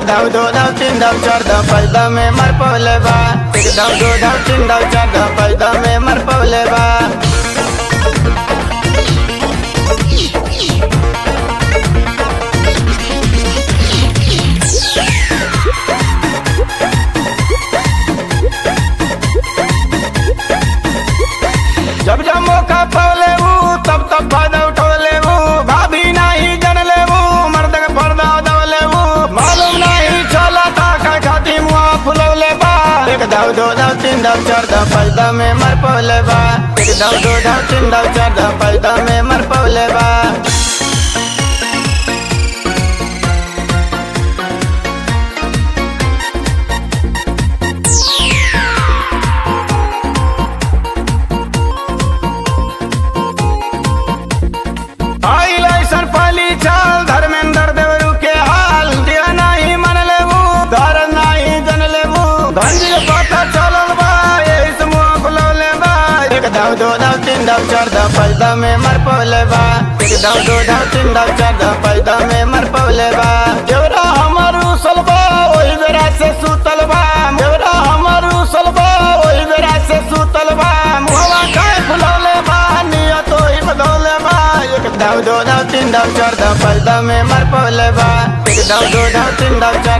धाव दो धाव तीन धाव चार धाव पाँच धाव में मर पवले बा एक धाव दो धाव तीन धाव चार धाव पाँच धाव में मर पवले बा जब जब मौका पवले वो तब तब फायदा उठोले वो भाभी नहीं जन ले वो मर्द के पर्दा दवले वो मालूम नहीं चला था का खाती मुआ फुलौले बा एक दाव दो दाव तीन दाव चार दाव पाँच दाव में मर पवले बा एक दाव दो दाव तीन दाव चार दाव पाँच दाव में मर पवले बा आई लाइसन पाली चाल धर्मेंद्र देवरू के हाल दिया नहीं मन लेबू धर नहीं जन लेबू धंजी पता चलल बा यही से मुंह फुलौले बा एक दाव दो दाव तीन दाव चार दाव पाँच दाव में मर पवले बा एक दाव दो दाव तीन दाव चार दाव पाँच दाव में मर पवले बा देवरा हमर उसल बा ओही बेरा से सुतल बा देवरा हमर उसल बा ओही बेरा से सुतल बा मुहवा खाए फुलौले बा नियत ओही बदौले बा एक दाव दो दाव तीन दाव चार दाव पाँच दाव में मर पवले बा एक दाव दो दाव तीन दाव चार